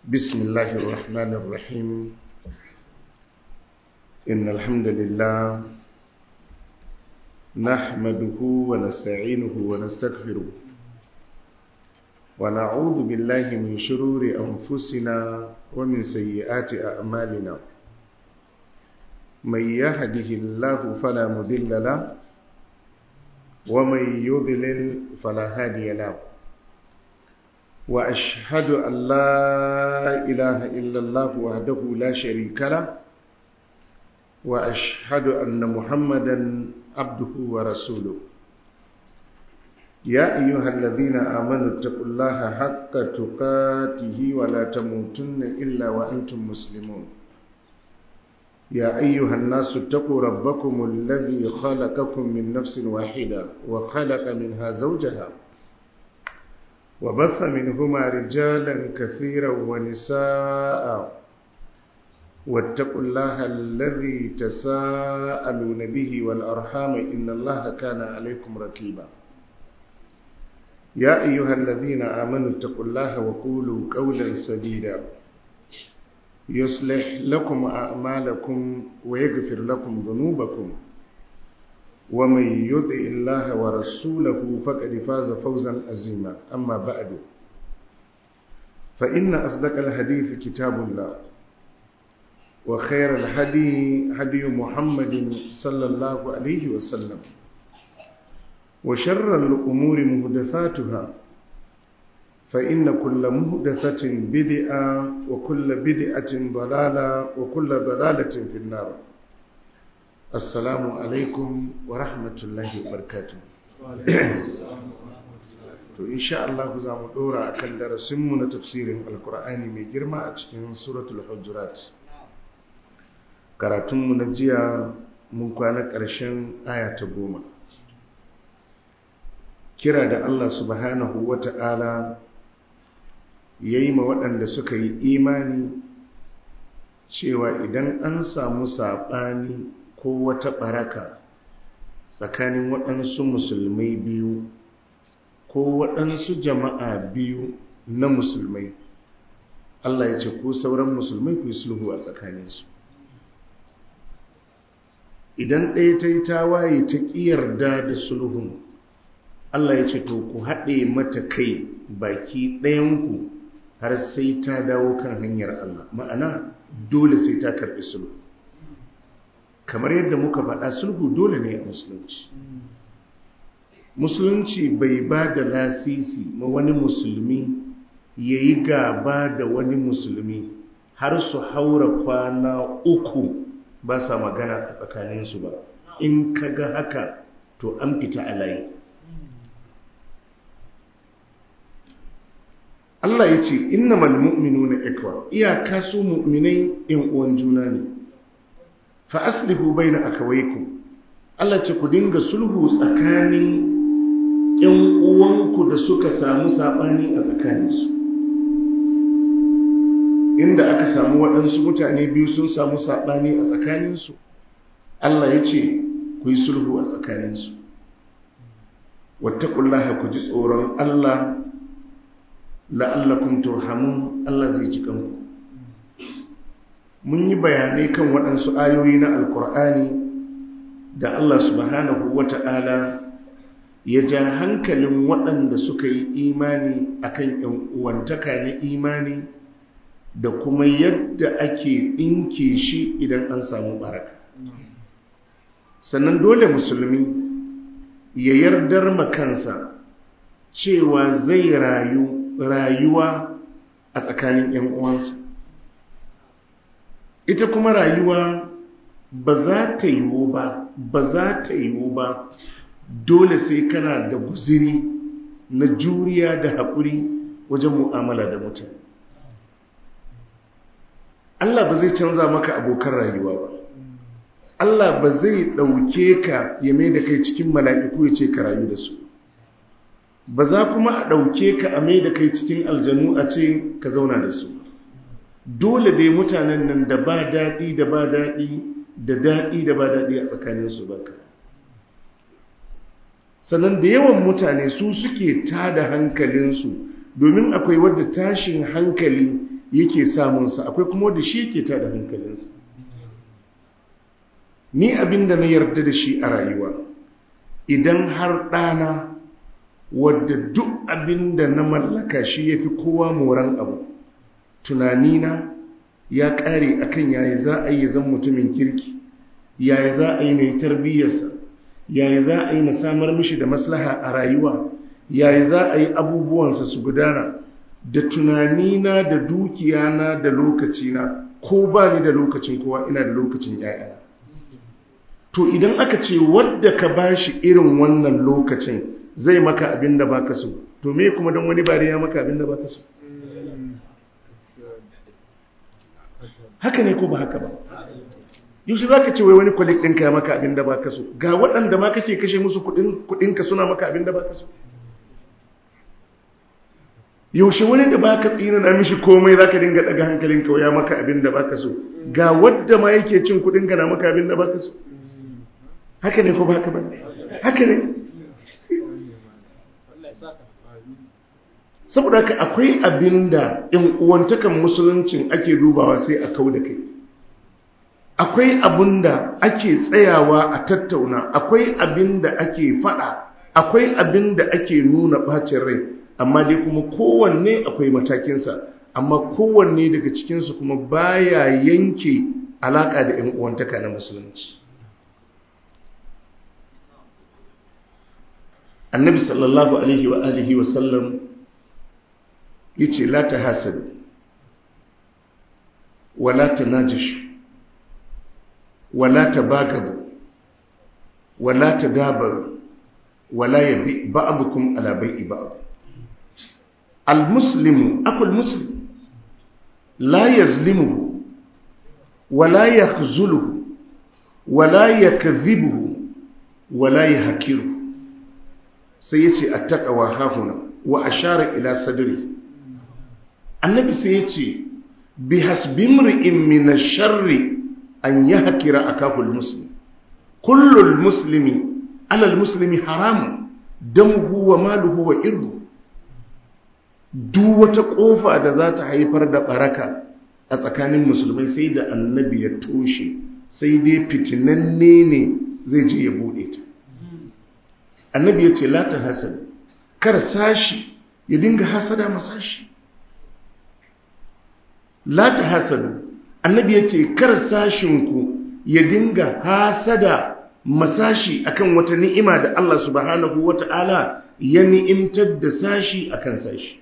بسم الله الرحمن الرحيم إن الحمد لله نحمده ونستعينه ونستغفره ونعوذ بالله من شرور أنفسنا ومن سيئات أعمالنا من يهده الله فلا مذل له ومن يضلل فلا هادي له وأشهد أن لا إله إلا الله وحده لا شريك له وأشهد أن محمدا عبده ورسوله يا أيها الذين آمنوا اتقوا الله حق تقاته ولا تموتن إلا وأنتم مسلمون يا أيها الناس اتقوا ربكم الذي خلقكم من نفس واحدة وخلق منها زوجها وبث منهما رجالا كثيرا ونساء واتقوا الله الذي تساءلون به والأرحام إن الله كان عليكم ركيبا يا أيها الذين آمنوا اتقوا الله وقولوا قولا سديدا يصلح لكم أعمالكم ويغفر لكم ذنوبكم ومن يطع الله ورسوله فقد فاز فوزا عظيما أما بعد فإن أصدق الحديث كتاب الله وخير الهدي هدي محمد صلى الله عليه وسلم وشر الأمور مهدثاتها فإن كل مهدثة بدعة وكل بدعة ضلالة وكل ضلالة في النار السلام عليكم ورحمة الله وبركاته to insha Allah za mu dora akan darasinmu na tafsirin alkur'ani mai girma a cikin suratul hujurat karatunmu na jiya mun kwana ƙarshen aya ta goma kira da Allah subhanahu wa ta'ala ya yi ma waɗanda suka yi imani cewa idan an samu saɓani ko wata ɓaraka tsakanin waɗansu musulmai biyu ko waɗansu jama'a biyu na musulmai Allah ya ce ko sauran musulmai ku yi sulhu a tsakaninsu idan ɗaya ta yi tawaye ta ƙiyarda da sulhun Allah ya ce to ku haɗe mata kai baki ɗayanku har sai ta dawo kan hanyar Allah ma'ana dole sai ta karɓi sulhu kamar yadda muka faɗa sulhu dole ne a musulunci musulunci bai ba da lasisi ma wani musulmi ya yi gaba da wani musulmi har su haura kwana uku ba sa magana a tsakaninsu ba in ka ga haka to an fita a layi Allah ya ce inna malmu'minu na ikwa iyaka su mu'minai in uwan juna ne fa aslihu baina akawaikum Allah ce ku dinga sulhu tsakanin ƴan uwanku da suka samu sabani a tsakaninsu inda aka samu waɗansu mutane biyu sun samu sabani a tsakaninsu Allah ya ce ku yi sulhu a tsakaninsu wattaqullaha ku ji tsoron Allah la'allakum turhamun Allah zai ji kanku mun yi bayanai kan waɗansu ayoyi na alkur'ani da Allah subhanahu wata'ala ya ja hankalin waɗanda suka yi imani akan ‘yan uwantaka na imani da kuma yadda ake ɗinke shi idan an samu baraka sannan dole musulmi ya yardar makansa cewa zai rayu rayuwa a tsakanin ‘yan uwansa ita kuma rayuwa ba za ta yiwu ba ba za ta yiwu ba dole sai kana da guziri na juriya da haƙuri wajen mu'amala da mutane Allah ba zai canza maka abokan rayuwa ba Allah ba zai ɗauke ka ya mai da kai cikin mala'iku ya ce ka rayu da su ba za kuma a ɗauke ka a mai da kai cikin aljanu a ce ka zauna da su dole dai mutanen nan da ba daɗi da ba daɗi da daɗi da ba daɗi a tsakaninsu ba ka sannan da yawan mutane su suke tada hankalinsu domin akwai wadda tashin hankali yake samunsa akwai kuma wanda shi yake tada hankalinsa ni abinda na yarda da shi a rayuwa idan har ɗana wadda duk abinda na mallaka shi ya fi kowa moran abu tunanina ya ƙare akan yaya za a yi zan mutumin kirki yaya za a yi na tarbiyyarsa yaya za a yi na samar mishi da maslaha a rayuwa yaya za a yi abubuwansa su gudana da tunanina da dukiyana da lokacina ko ba ni da lokacin kowa ina da lokacin yayana to idan aka ce wadda ka bashi irin wannan lokacin zai maka abin da baka so to me kuma don wani bari ya maka abin da baka so haka ne ko ba haka ba yaushe za ka ce wai wani kwalik ɗinka ya maka abin da baka so ga waɗanda ma kake kashe musu kuɗinka suna maka abin da baka so yaushe wani da baka tsina na mishi komai za ka dinga ɗaga hankalinka ya maka abin da baka so ga wadda ma yake cin kuɗinka na maka abin da baka so haka ne ko baka ba haka ne saboda haka akwai abin da in uwantakan musuluncin ake dubawa sai a kau da kai akwai abin da ake tsayawa a tattauna akwai abin da ake fada akwai abin da ake nuna bacin rai amma dai kuma kowanne akwai matakinsa amma kowanne daga cikinsu kuma baya yanke alaka da 'yan uwantaka na musulunci annabi sallallahu alaihi wa alihi wa sallam yace la tahasadu wala tanajishu wala tabagadu wala tadabaru wala yabi ba'dukum ala bai'i ba'd almuslimu akul muslim la yazlimuhu wala yakhzuluhu wala yakdhibuhu wala yahkiruhu sai yace attaqwa hahuna wa ashara ila sadri annabi sai yace bi hasbimri'in min ash-sharri an yi haƙira a kafin musulmi kullum musulmi alal musulmi haramun don huwa maluhu wa irdu duk wata ƙofa da za ta haifar da ɓaraka a tsakanin musulmai sai da annabi ya toshe sai dai fitinanne ne zai je ya buɗe ta annabi ya ce lata hasad kar sashi ya dinga hasada masashi lata hasadu annabi ya ce kar sashinku ya dinga hasada masashi akan wata ni'ima da Allah subhanahu wata'ala ya ni'imtar da sashi akan sashi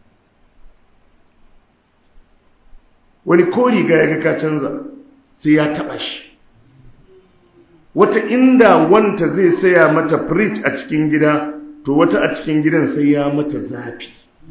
wani ko riga ya ga ka canza sai ya taba shi wata inda wanta zai saya mata fridge a cikin gida to wata a cikin gidan sai ya mata zafi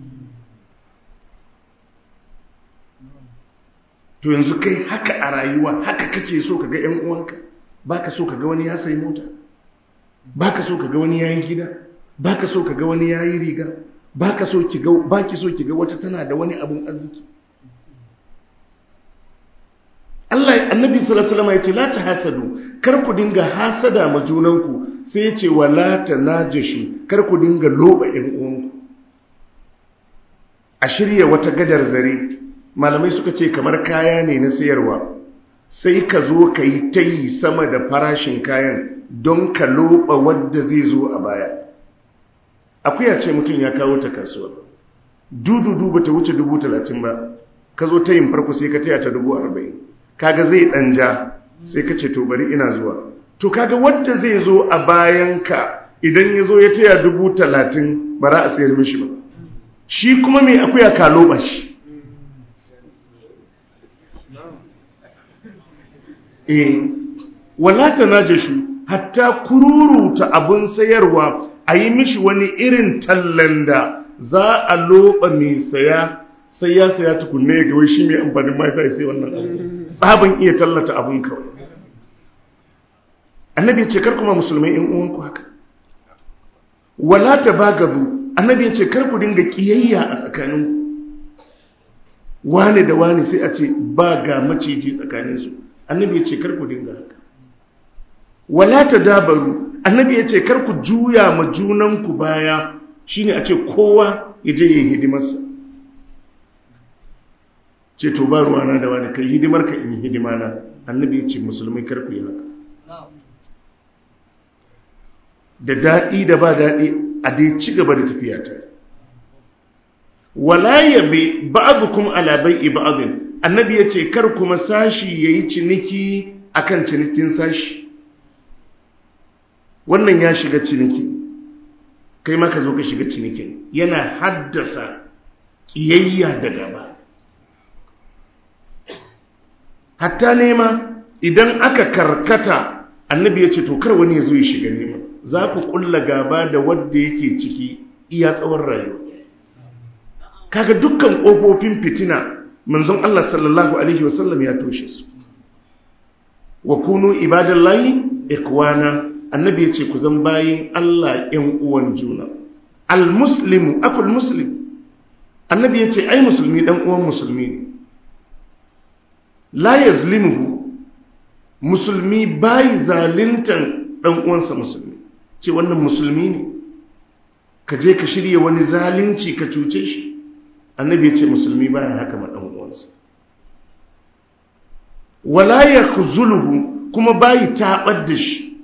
to yanzu kai haka a rayuwa haka kake so ka ga ‘yan uwanka ba ka so ka ga wani ya sai mota ba ka so ka ga wani ya yi gida ba ka so ka ga wani ya yi riga ba ki so ki ga wata tana da wani abun arziki Allah annabi sallallahu alaihi ya ce la ta hasadu kar ku dinga hasada ma junanku sai ya ce wala ta najashu kar ku dinga loba ‘yan uwanku a shirya wata gadar zare malamai suka ce kamar kaya ne na sayarwa sai ka zo ka yi ta yi sama da farashin kayan don ka loba wadda zai zo a baya akuya ce mutum ya kawo ta kasuwa dududu ba ta wuce dubu talatin ba ka zo ta yin farko sai ka taya ta dubu arba'in kaga zai ɗanja sai ka ce to bari ina zuwa to kaga wadda zai zo a bayanka idan ya zo ya taya dubu talatin ba za a sayar mishi ba shi kuma mai akuya ka loba shi e wala tanajashu hatta kururuta abun sayarwa a yi mishi wani irin tallan da za a loba mai saya sai ya saya tukunne ya gawai shi mai amfanin mai sai sai wannan tsaban iya tallata abun kawai annabi ya ce kar kuma musulmai in uwanku haka wala tabagadu annabi ya ce kar ku dinga kiyayya a tsakaninku wane da wane sai a ce ba ga maciji tsakaninsu annabi ya ce karku dinga haka wala ta dabaru annabi ya ce karku juya ma junanku baya shine a ce kowa ya je yin hidimarsa ce to ba ruwana da wani kai hidimar ka in yi hidima na annabi ya ce musulmai kar ku yi haka da daɗi da ba daɗi a dai ci gaba da tafiya ta wala yabi ba'dukum ala bai'i ba'din annabi ya ce kar kuma sashi yayi ciniki akan cinikin sashi wannan ya shiga ciniki kai ma ka zo ka shiga cinikin yana haddasa ƙiyayya da gaba hatta nema idan aka karkata annabi ya ce to kar wani ya zo ya shiga nema za ku kulla gaba da wadda yake ciki iya tsawon rayuwa kaga dukkan ƙofofin fitina manzon Allah sallallahu alaihi wasallam ya toshe su wa kunu ibadallahi ikwana annabi ya ce ku zan bayin Allah ‘yan uwan juna al-muslimu akul muslim annabi ya ce ai musulmi ɗan uwan musulmi ne la yazlimuhu musulmi bayi zalintan ɗan uwansa musulmi ce wannan musulmi ne ka je ka shirya wani zalunci ka cuce shi annabi ya ce musulmi baya haka ma ɗan uwansa wala ya kuma bayi taɓar da shi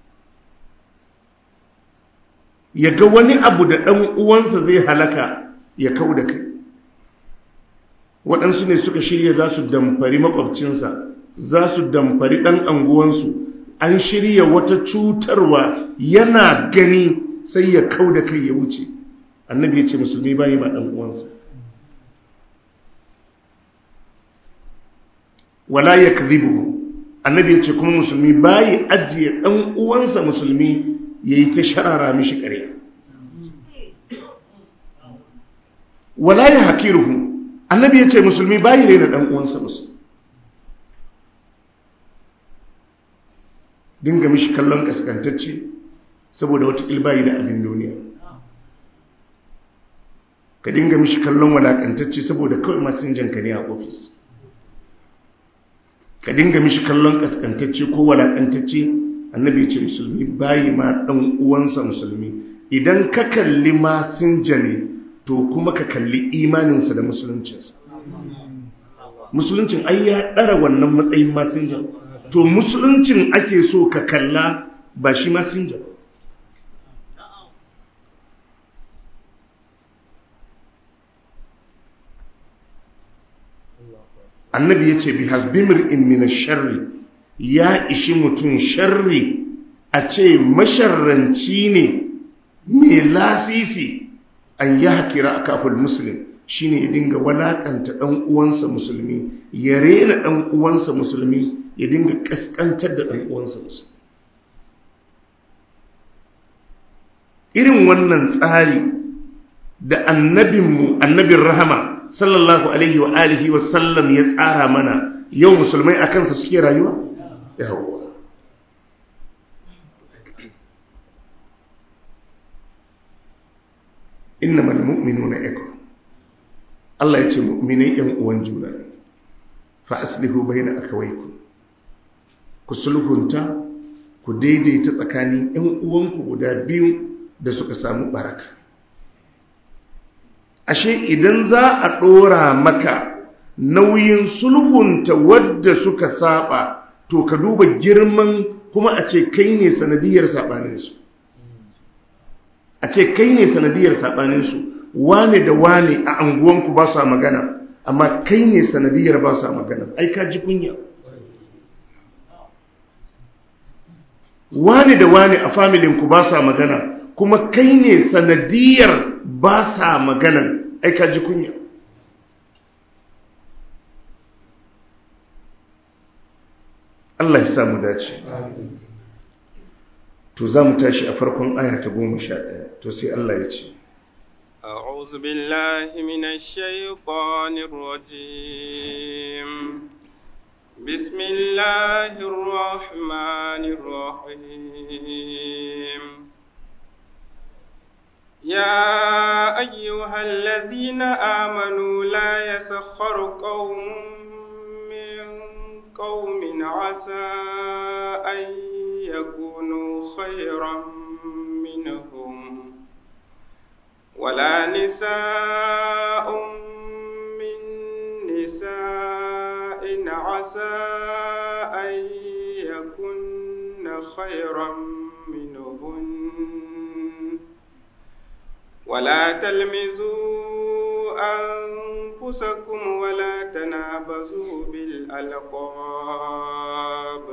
ya ga wani abu da ɗan uwansa zai halaka ya kau da kai waɗansu ne suka shirya za su damfari makwabcinsa za su damfari ɗan anguwansu an shirya wata cutarwa yana gani sai ya kau da kai ya wuce annabi ya ce musulmi bayi ma ɗan uwansa wala ya annabi ya ce kuma musulmi bayi ajiye ɗan uwansa musulmi ya yi ta sharara mishi ƙarya wala ya hakiruhu annabi ya ce musulmi bayi rena ɗan uwansa musulmi dinga mishi kallon ƙasƙantacce saboda wata bayi da abin duniya ka dinga mishi kallon walaƙantacce saboda kawai masinjanka ne a ofis ka dinga mishi kallon ƙasƙantacce ko walaƙantacce annabi ya ce musulmi bayi ma ɗan uwansa musulmi idan ka kalli masinja ne to kuma ka kalli imaninsa da musuluncinsa musuluncin ai ya ɗara wannan matsayin masinja to musuluncin ake so ka kalla ba shi masinja ba annabi ya ce bi hasbimir in mina sharri ya ishi mutum sharri a ce masharranci ne mai lasisi an yi hakira a kafin musulun shi ne ya dinga walakanta ɗan uwansa musulmi ya rena ɗan uwansa musulmi ya dinga ƙasƙantar da ɗan uwansa musulmi irin wannan tsari da annabinmu annabin rahama sallallahu alaihi wa alihi wa sallam ya tsara mana yau musulmai a kansa suke rayuwa yawwa innamal mu'minuna ikhwa Allah ya ce mu'minai yan uwan juna ne fa aslihu baina akhawaykum ku sulhunta ku daidaita tsakanin yan uwanku guda biyu da suka samu baraka ashe idan za a ɗora maka nauyin sulhunta wadda suka saba to ka duba girman kuma a ce kai ne sanadiyar saɓaninsu a ce kai ne sanadiyar saɓaninsu wane da wane a anguwanku ba su magana amma kai ne sanadiyar ba su magana ai ka ji kunya wane da wane a familinku ba su magana kuma kai ne sanadiyar ba sa maganan aika ji kunya Allah ya samu dace to za mu tashi a farkon aya ta goma sha ɗaya to sai Allah ya ce أعوذ بالله من الشيطان الرجيم بسم الله الرحمن الرحيم يا أيها الذين آمنوا لا يسخر قوم من قوم عسى أن يكونوا خيرا منهم ولا نساء من نساء عسى أن يكن خيرا منهن ولا تلمزوا أنفسكم ولا تنابزوا بالألقاب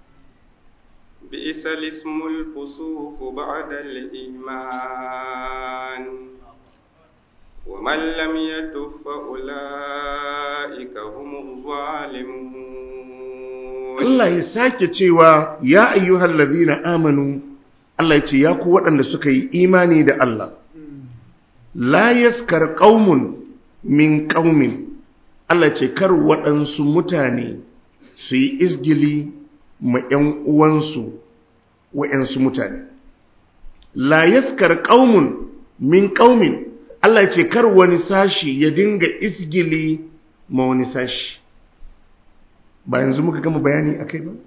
بئس الاسم الفسوق بعد الإيمان ومن لم يتب فأولئك هم الظالمون Allah ya sake cewa ya ayyuhal ladina amanu Allah ya ce ya ku waɗanda suka yi imani da Allah la yaskar qaumun min qaumin Allah ce kar waɗansu mutane su yi izgili ma ‘yan uwansu wa'yansu mutane la yaskar qaumun min qaumin Allah ce kar wani sashi ya dinga izgili ma wani sashi ba yanzu muka gama bayani a kai ba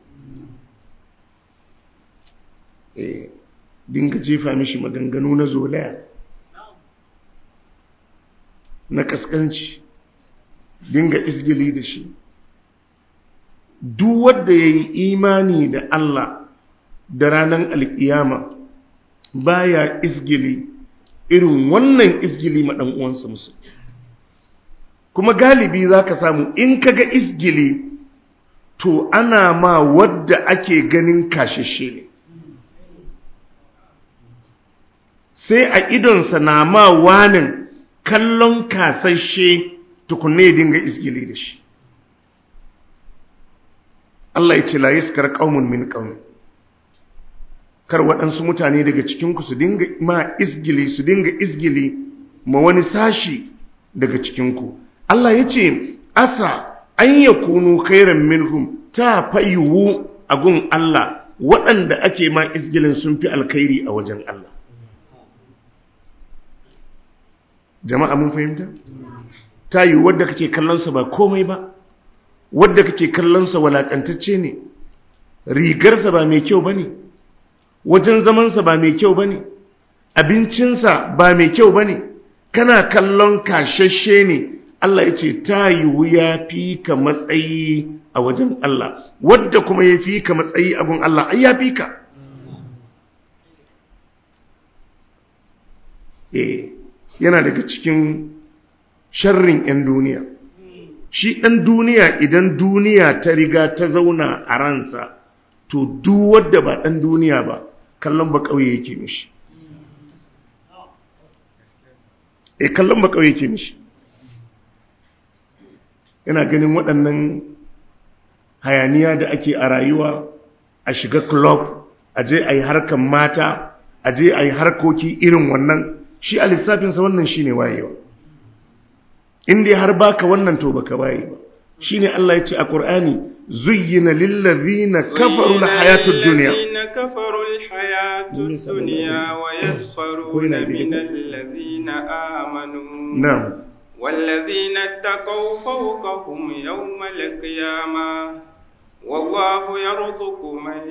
eh dinga jefa mishi maganganu na zolaya na kaskanci dinga isgili da shi duk wanda ya yi imani da Allah da ranar alkiyama baya isgili irin wannan isgili ma uwansa musu kuma galibi za ka samu in kaga isgili to ana ma wadda ake ganin kashashe ne sai a idonsa na ma wanin kallon kasashe tukunne ya dinga isgili da shi Allah ya ce la yaskar qaumun min qaum kar waɗansu mutane daga cikinku su dinga ma isgili su dinga isgili ma wani sashi daga cikinku Allah ya ce asa an ya kunu kairan minhum ta fayiwu a gun Allah waɗanda ake ma isgilin sun fi alkhairi a wajen Allah jama'a mun fahimta ta yi wadda kake kallonsa ba komai ba wadda kake kallonsa walakantacce ne rigarsa ba mai kyau ba ne wajen zamansa ba mai kyau ba ne abincinsa ba mai kyau ba ne kana kallon kashashe ne Allah ya ce ta yiwu ya fi ka matsayi a wajen Allah wadda kuma ya fi ka matsayi a gun Allah ai ya fi ka eh yana daga cikin sharrin 'yan duniya shi ɗan duniya idan duniya ta riga ta zauna a ransa to duk wadda ba ɗan duniya ba kallon ba ƙauye yake mishi e kallon ba ƙauye yake mishi yana ganin waɗannan hayaniya da ake a rayuwa a shiga club a je a yi harkan mata a je a yi harkoki irin wannan shi a lissafinsa wannan shi ne wayewa inda har baka wannan to baka waye ba shi ne Allah ya ce a ƙur'ani zuyyina lillazina kafaru hayatud duniya كفروا الحياة الدنيا ويسخرون من الذين آمنوا نعم والذين اتقوا فوقهم يوم القيامة والله يرزق من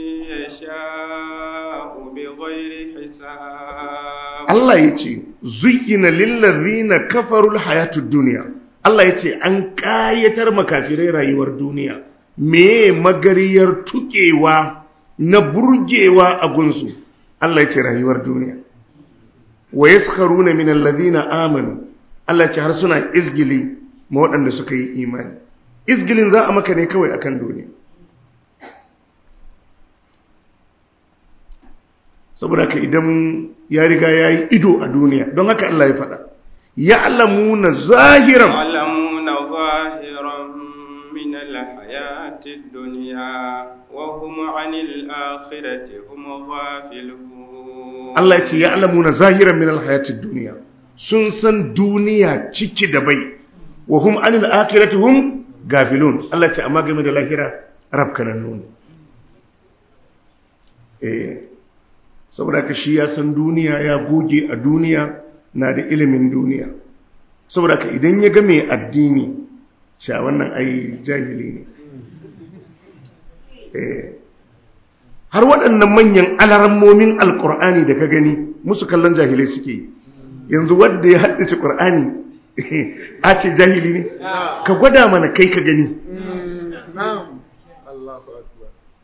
يشاء بغير حساب Allah ya ce zuyyina lillazina kafarul hayatud duniya Allah ya ce an ƙayatar makafirai rayuwar duniya me magariyar tukewa na burgewa a gunsu Allah ya ce rayuwar duniya wa yaskharuna min allazina amanu Allah ya ce har suna izgili ma waɗanda suka yi imani izgilin za a maka ne kawai akan duniya saboda ka idan ya riga ya yi ido a duniya don haka Allah ya faɗa ya alamuna zahiran يعلمون ظاهرا من الحياة الدنيا وهم عن الآخرة هم غافلون Allah ya ce ya alamuna zahiran min alhayatid duniya sun san duniya ciki da bai wa hum anil akhirati hum gafilun Allah ya ce amma game da lahira rabkanan nuni eh saboda ka shi ya san duniya ya goge a duniya na da ilimin duniya saboda ka idan ya ga mai addini cewa wannan ai jahili ne eh har waɗannan manyan alarammomin alkur'ani da ka gani musu kallon jahilai suke yi yanzu wadda ya haddace ƙur'ani a ce jahili ne ka gwada mana kai ka gani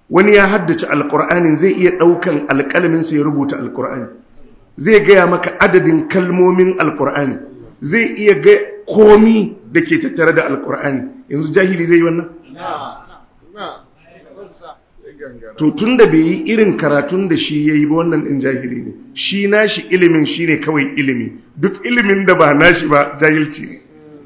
wani ya haddace alkur'anin zai iya ɗaukan alƙalaminsa ya rubuta alkur'ani zai gaya maka adadin kalmomin alkur'ani zai iya ga komi da ke tattare da alkur'ani yanzu jahili zai yi wannan to tun da bai yi irin karatun da shi ya yi ba wannan ɗin jahili ne shi nashi ilimin shi ne kawai ilimi duk ilimin da ba nashi ba jahilci ne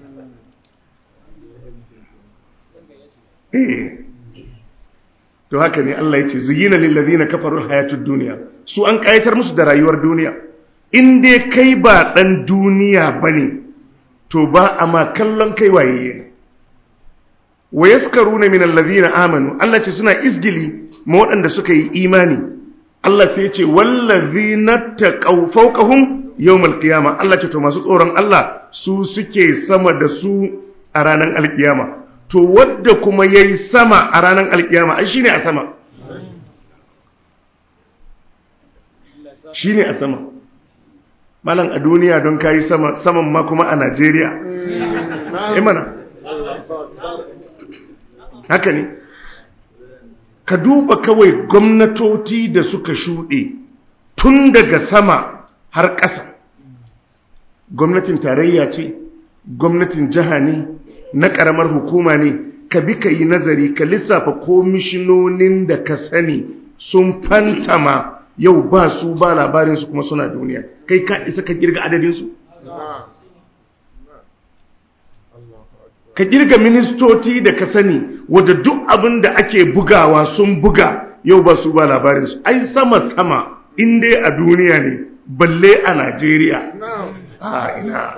eh to haka ne Allah ya ce zuyina lillazina kafaru hayatud duniya su an kayatar musu da rayuwar duniya in dai kai ba dan duniya bane to ba a ma kallon kai waye ne wa yaskaruna min allazina amanu Allah ce suna isgili ma waɗanda suka yi imani Allah sai ya ce wallazina taqaw fawqahum yawmal qiyama Allah ce to masu tsoron Allah su suke sama da su a ranar alkiyama to wadda kuma ya yi sama a ranar alkiyama ai shi ne a sama shi ne a sama malam a duniya don ka yi sama saman ma kuma a najeriya imana haka ne ka duba kawai gwamnatoci da suka shuɗe tun daga sama har ƙasa gwamnatin tarayya ce gwamnatin jiha ne na ƙaramar hukuma ne ka bi ka yi nazari ka lissafa komishinonin da ka sani sun fantama yau ba su ba labarinsu kuma suna duniya kai ka isa ka girga adadinsu ka girga ministoci da ka sani wadda duk abin da ake bugawa sun buga yau ba su ba labarinsu ai sama-sama inda a duniya ne balle a najeriya a ina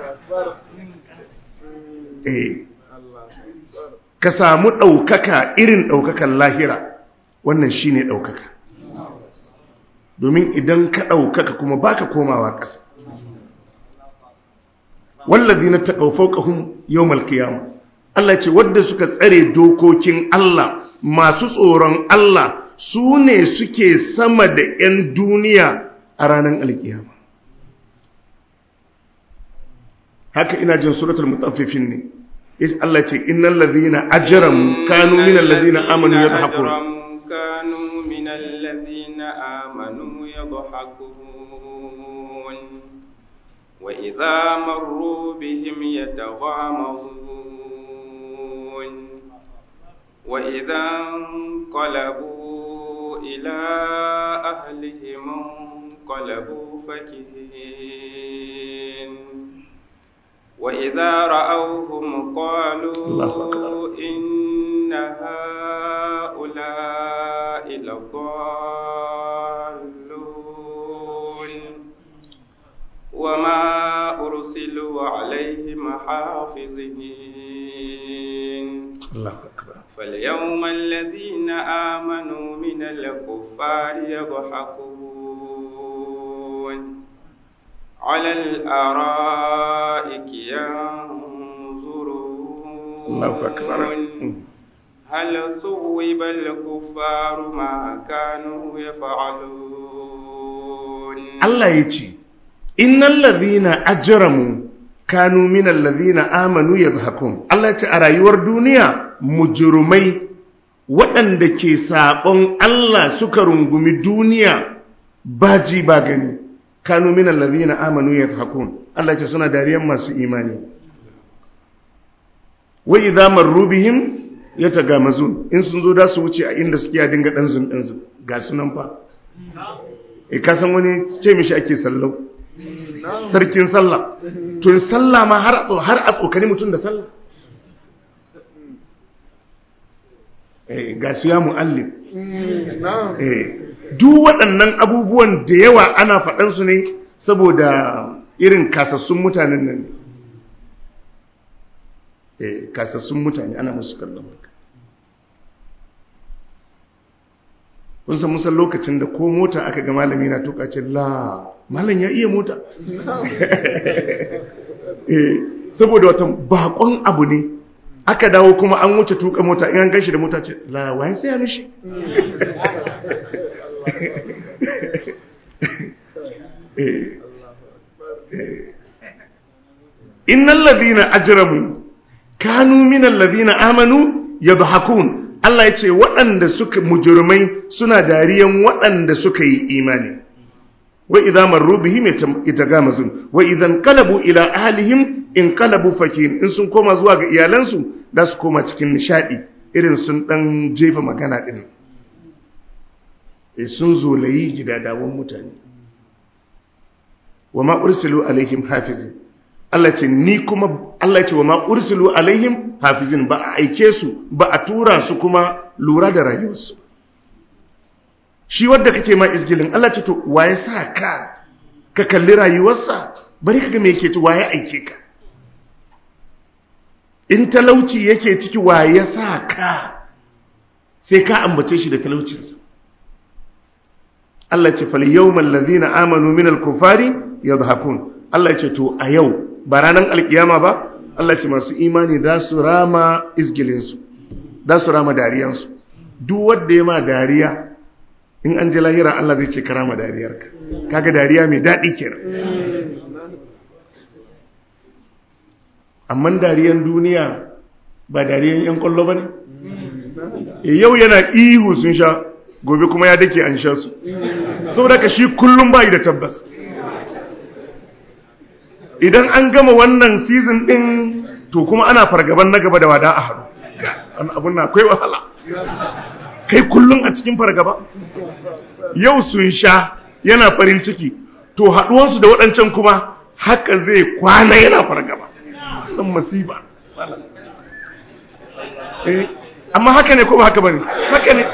eh ka samu ɗaukaka irin ɗaukakan lahira wannan shi ne ɗaukaka domin idan ka ɗaukaka kuma baka komawa ƙasa wallazi na taƙaufau ƙahun yau malkiyama Allah ce wadda suka tsare dokokin Allah masu tsoron Allah su ne suke sama da 'yan duniya a ranar alkiyama haka ina jin suratul mutaffifin ne Allah ce innal ladhina ajramu kanu minal ladhina amanu yadhakun kanu minal ladhina amanu yadhakun wa idha marru bihim yataghamazun wa idha qalabu ila ahlihim qalabu fakihin وإذا رأوهم قالوا إن هؤلاء لضالون وما أرسلوا عليهم حافظين الله أكبر فاليوم الذين آمنوا من الكفار يضحكون على الأرائك ينظرون الله أكبر هل ثوب الكفار ما كانوا يفعلون Allah ya ce, Innan lazina ajiramu kanu minan lazina amanu ya Allah ya ce a rayuwar duniya mujurumai waɗanda ke saɓon Allah suka rungumi duniya ba ji ba gani. kanu minan lazina amanu ya Allah ce suna dariyan masu imani. Wa idza marru bihim yatagamazun in sun zo da su wuce a inda suke ya dinga dan zun din ga sunan fa. E ka san wani ce mishi ake sallau. Sarkin sallah. To sallah ma har har a tsokani mutum da sallah. Eh ga su ya muallim. Eh duk waɗannan abubuwan da yawa ana faɗansu ne saboda irin kasassun mutanen nan eh kasassun mutane ana musu kallon haka kun san musan lokacin da ko mota aka ga malami na tuka ce la malam ya iya mota eh saboda wata bakon abu ne aka dawo kuma an wuce tuka mota in an gashi da mota ce la wayan sai ya mishi innal ladhina ajramu kanu minal ladhina amanu yadhakun Allah ya ce waɗanda suka mujurmai suna dariyan waɗanda suka yi imani wa idza marru bihim yatagamazun wa idan qalabu ila ahlihim in qalabu fakin in sun koma zuwa ga iyalansu da su koma cikin nishadi irin sun dan jefa magana din eh sun zolayi gidadawan mutane wa ma ursilu alaihim hafizin Allah ce ni kuma Allah ce wa ma ursilu alaihim hafizin ba a aike su ba a tura su kuma lura da rayuwarsu shi wadda kake ma izgilin Allah ce to waye sa ka ka kalli rayuwarsa bari ka ga me yake ci waye aike ka in talauci yake ciki waye sa ka sai ka ambace shi da talaucinsa Allah ce fal yawmal ladhina amanu minal kufari yadhakun Allah ce to a yau ba ranar alkiyama ba Allah ce masu imani za su rama izgilinsu za su rama dariyansu duk wadda ya ma dariya in an ji lahira Allah zai ce ka rama dariyarka kaga dariya mai daɗi kenan amma dariyan duniya ba dariyan yan kwallo ba ne yau yana ihu sun sha gobe kuma ya dake an sha su saboda ka shi kullum bayi da tabbas idan an gama wannan season din to kuma ana fargaban na gaba da wada a haru wani abun na akwai wahala kai kullum a cikin fargaba yau sun sha yana farin ciki to haduwansu da waɗancan kuma haka zai kwana yana fargaba ɗan masiba amma haka ne ko ba haka ba ne haka ne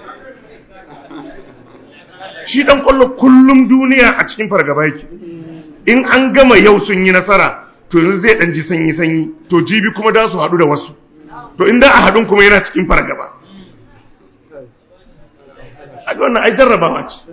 shi ɗan ƙwallo kullum duniya a cikin fargaba yake in an gama yau sun yi nasara to yanzu zai ɗan ji sanyi-sanyi to jibi kuma da su haɗu da wasu to inda a haɗun kuma yana cikin fargaba a ga wannan ai jarrabawa ce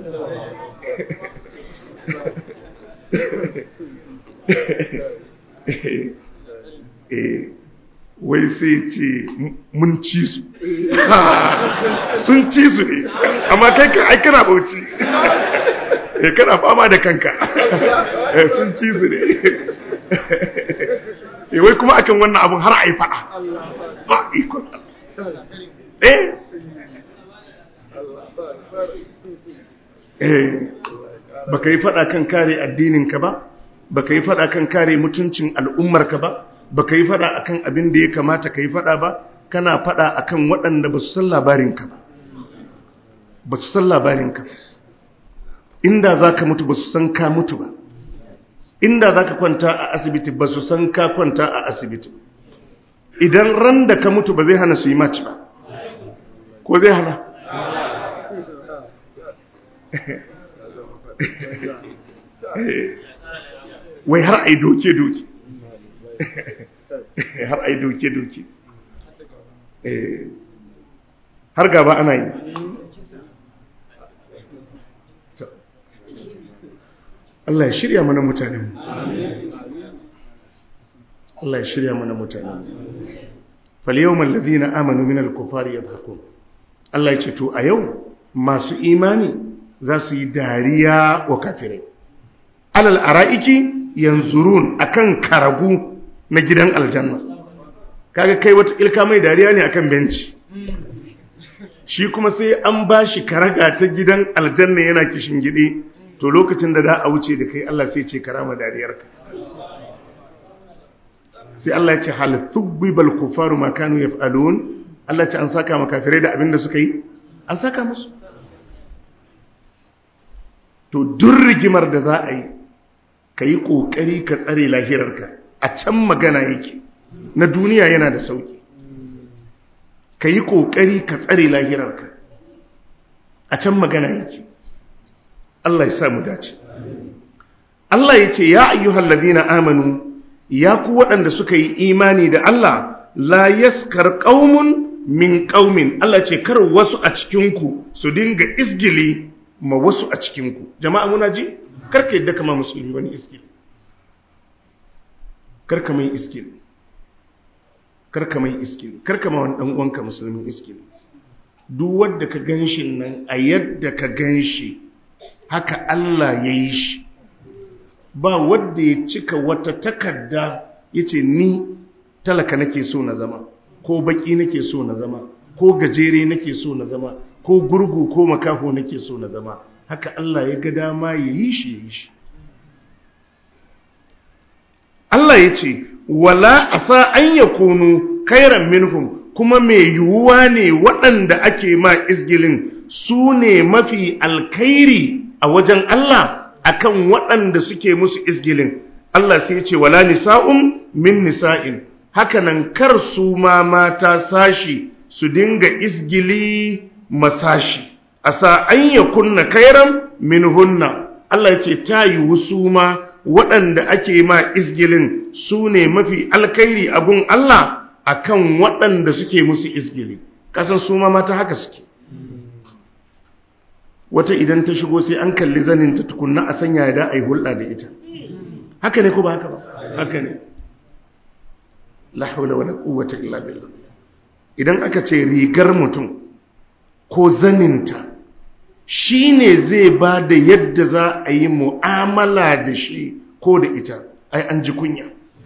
wai sai ce mun ci su sun ci su ne amma kai ka ai kana bauchi kana fama da kanka sun ci su ne wai kuma akan wannan abun har a yi fada ba ikon eh eh baka yi fada kan kare addininka ba baka yi fada kan kare mutuncin al'ummarka ba baka yi fada akan abin da ya kamata ka yi fada ba kana fada akan waɗanda ba su san labarinka ba ba su san labarinka ba inda za ka mutu ba su san ka mutu ba inda za ka kwanta a asibiti ba su san ka kwanta a asibiti idan ran da ka mutu ba zai hana su yi maci ba ko zai hana wai har ai doke-doke har ai doke-doke har gaba ana yi Allah ya shirya mana mutanen Allah ya shirya mana mutanen falyawmal ladhina amanu minal kufari yadhakun Allah ya ce to a yau masu imani za su yi dariya wa kafirai alal ara'iki yanzurun akan karagu na gidan aljanna kaga kai wata ilka mai dariya ne akan benci shi kuma sai an bashi karaga ta gidan aljanna yana kishin gide to lokacin da da a wuce da kai Allah sai ce karama dariyarka sai Allah ya ce hal thubbal kufaru ma kanu yaf'alun Allah ce an saka makafirai da abin da suka yi an saka musu to duk rigimar da za a yi ka yi ƙoƙari ka tsare lahirarka a can magana yake na duniya yana da sauƙi ka yi ƙoƙari ka tsare lahirarka a can magana yake Allah ya samu dace Allah ya ce ya ayyuhal ladina amanu ya ku waɗanda suka yi imani da Allah la yaskar qaumun min qaumin Allah ce kar wasu a cikinku su dinga isgili ma wasu a cikinku jama'a muna ji karka yadda kama musulmi wani isgili karka mai isgili karka mai isgili karka ma wani ɗan'uwanka musulmi isgili duk wadda ka gan shi nan a yadda ka gan shi haka Allah ya yi shi ba wadda ya cika wata takarda ya ce ni talaka nake so na zama ko baki nake so na zama ko gajere nake so na zama ko gurgu ko makaho nake so na zama haka Allah ya ga dama ya yi shi ya yi shi Allah ya ce wala asa an yakunu kairan minhum kuma mai yiwuwa ne waɗanda ake ma izgilin su ne mafi alkairi a wajen Allah akan waɗanda suke musu izgilin Allah sai ce wala nisa'un min nisa'in hakanan kar su ma mata sashi su dinga izgili masashi asa an yakunna kairan min hunna Allah ya ce ta yiwu su ma waɗanda ake ma izgilin su ne mafi alkairi abun Allah akan waɗanda suke musu izgili kasan su ma mata haka suke wata idan ta shigo sai an kalli zaninta tukunna a sanya da a yi hulɗa da ita haka ne ko ba haka ba haka ne la haula wala quwwata illa billah idan aka ce rigar mutum ko zaninta shine zai ba da yadda za a yi mu'amala da shi ko da ita ai an ji kunya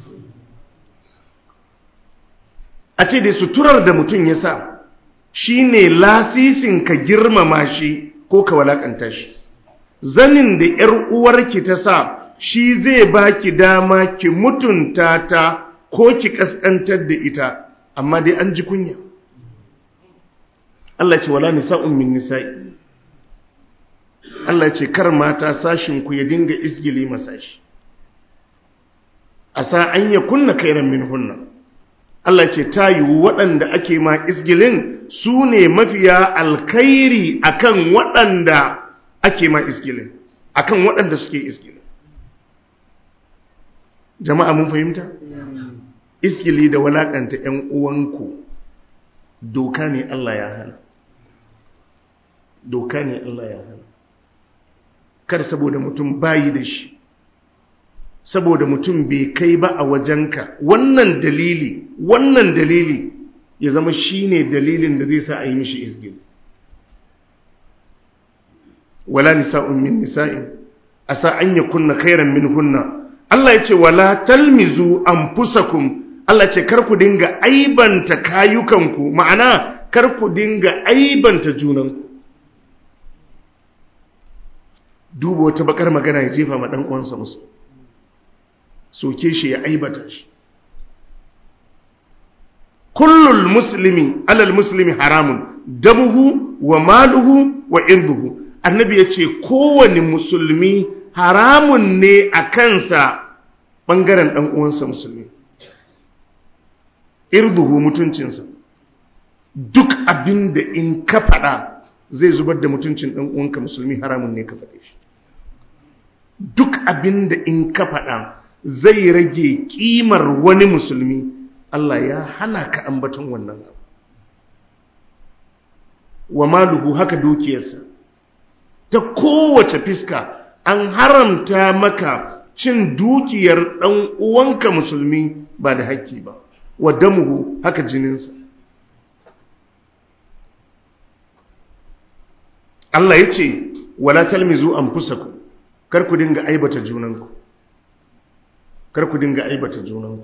a ce da suturar da mutum ya sa shine lasisin ka girmama shi ko ka walakanta shi zanin da ‘yar uwarki ta sa shi zai baki dama ki mutunta ta ko ki kaskantar da ita amma dai an ji kunya Allah ce wala nisa'un min nisa'i Allah ce kar mata sashinku ya dinga isgili masashi a sa an ya kunna kairan min hunna Allah ce ta yiwu waɗanda ake ma isgilin su ne mafiya alkairi akan waɗanda ake ma isgilin akan waɗanda suke isgilin jama'a mun fahimta isgili da walakanta ‘yan uwanku doka ne Allah ya hana doka ne Allah ya hana kar saboda mutum bayi da shi saboda mutum bai kai ba a wajenka wannan dalili wannan dalili ya zama shine dalilin da zai sa a yi mishi izgil wala nisa'un min nisa'in asa an yakunna khairan minhunna Allah ya ce wala talmizu anfusakum Allah ce kar ku dinga aibanta kayukanku ma'ana kar ku dinga aibanta junanku duba wata bakar magana ya jefa ma dan uwansa musu soke shi ya aibata shi kullul muslimi alal muslimi haramun damuhu wa maluhu wa irduhu annabi ya ce kowane musulmi haramun ne a kansa ɓangaren ɗan uwansa musulmi irduhu mutuncinsa duk abin da in ka faɗa zai zubar da mutuncin ɗan uwanka musulmi haramun ne ka faɗe shi duk abin da in ka faɗa zai rage ƙimar wani musulmi Allah ya hana ka ambaton wannan abu wa maluhu haka dukiyarsa ta kowace fiska an haramta maka cin dukiyar ɗan uwanka musulmi ba da haƙƙi ba wa damuhu haka jininsa Allah ya ce wala talmizu anfusakum kar ku dinga aibata junanku kar ku dinga aibata junanku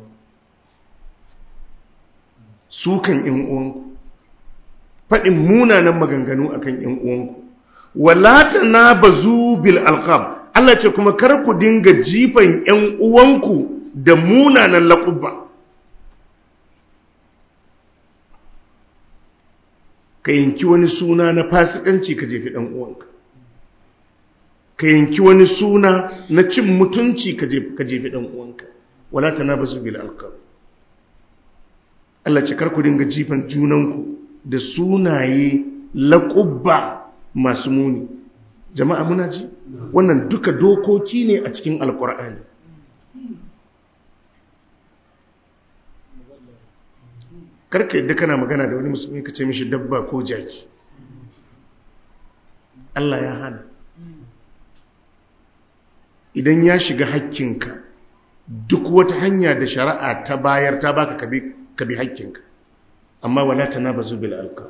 sukan ‘yan uwanku, faɗin munanan maganganu a kan ‘yan uwanku, walata na ba bil alƙab, Allah ce kuma kar ku dinga jifan ‘yan uwanku da munanan laƙubba. Ka yanki wani suna na fasikanci ka jefi ɗan uwanka. Ka yanki wani suna na cin mutunci ka jefi ɗan uwanka, walata na ba bil alƙab. Allah ce karku dinga jifan junanku da sunaye laƙubba masu muni jama'a muna ji wannan duka dokoki ne a cikin alƙur'ani karka yadda kana magana da wani musulmi ka ce mishi dabba ko jaki Allah ya hana idan ya shiga hakkinka duk wata hanya da shari'a ta bayar ta baka kabi ka bi haƙƙinka amma wala ta na ba bil alka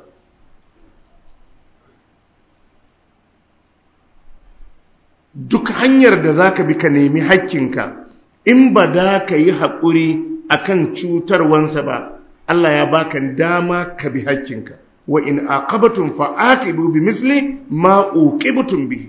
duk hanyar da za ka bi ka nemi haƙƙinka in ba da ka yi haƙuri a kan cutarwansa ba Allah ya baka dama ka bi haƙƙinka wa in aqabatum fa aqibu bi misli ma uqibtum bi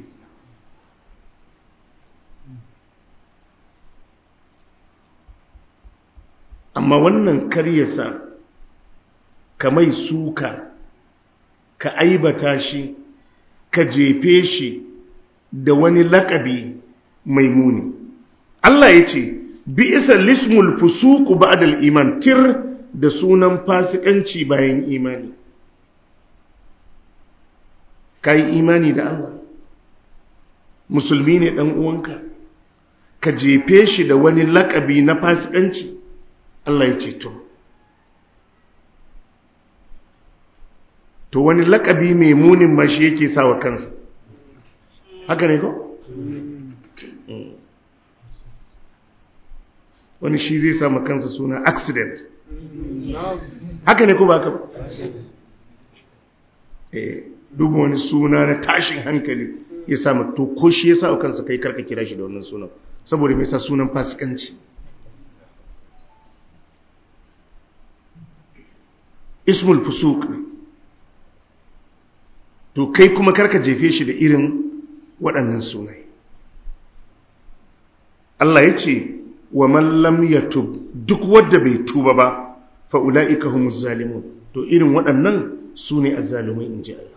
amma wannan karyasa kamai suka ka aibata shi ka jefe shi da wani lakabi mai muni Allah ya ce bi isa lismul fusuku ba'dal iman tir da sunan fasikanci bayan imani kai imani da Allah musulmi ne dan uwanka ka jefe shi da wani lakabi na fasikanci Allah ya ce to to wani lakabi mai munin ma shi yake sawa kansa haka ne ko wani shi zai samu kansa suna accident haka ne ko ba ka ba eh duba wani suna na tashin hankali ya samu to ko shi ya samu kansa kai karka kira shi da wannan sunan saboda mai sa sunan fasikanci ismul fusuk ne to kai kuma karka jefe shi da irin waɗannan sunai Allah ya ce wa mallam ya tub duk wadda bai tuba ba fa'ula'ika humus zalimun to irin waɗannan su ne azzalumai in ji Allah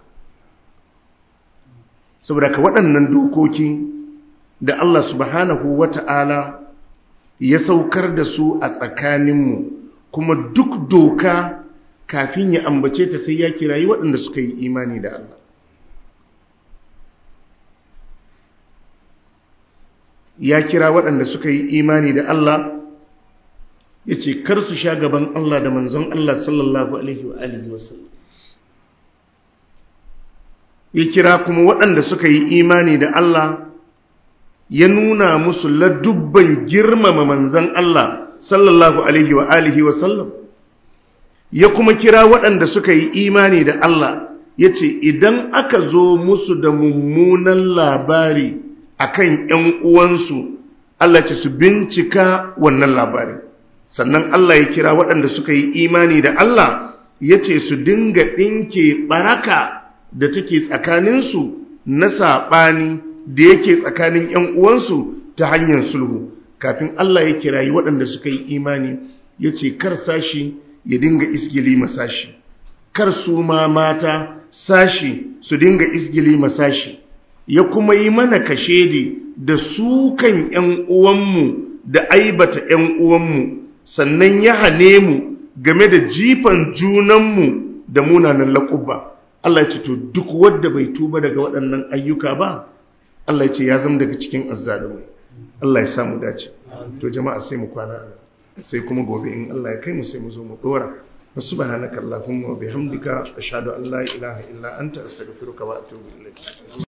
saboda ka waɗannan dokoki da Allah subhanahu wa ta'ala ya saukar da su a tsakaninmu kuma duk doka kafin ya ambace ta sai ya kirayi waɗanda suka yi imani da Allah ya kira waɗanda suka yi imani da Allah ya ce kar su sha gaban Allah da manzon Allah sallallahu Alaihi wa Alihi wasallam ya kira kuma waɗanda suka yi imani da Allah ya nuna musu ladubban girmama manzon Allah sallallahu Alaihi wa Alihi wasallam ya kuma kira waɗanda suka yi imani da Allah ya ce idan aka zo musu da mummunan labari akan ‘yan uwansu Allah ce su bincika wannan labari sannan Allah ya kira waɗanda suka yi imani da Allah ya ce su dinga ɗinke ɓaraka da take tsakaninsu na saɓani da yake tsakanin ‘yan uwansu ta hanyar sulhu kafin Allah ya kirayi waɗanda suka yi imani ya ce kar sashi ya dinga isgili masashi kar su ma mata sashi su dinga isgili masashi ya kuma yi mana kashedi da sukan ‘yan uwanmu da aibata ‘yan uwanmu sannan ya hane mu game da jifan junanmu da munanan laƙuba Allah ya ce to duk wadda bai tuba daga waɗannan ayyuka ba Allah ya ce ya zama daga cikin azzalumai Allah ya samu dace to jama'a sai mu kwana sai kuma gobe in Allah ya kai mu sai mu zo mu dora subhanaka allahumma wa bihamdika ashhadu an la ilaha illa anta astaghfiruka wa atubu ilayk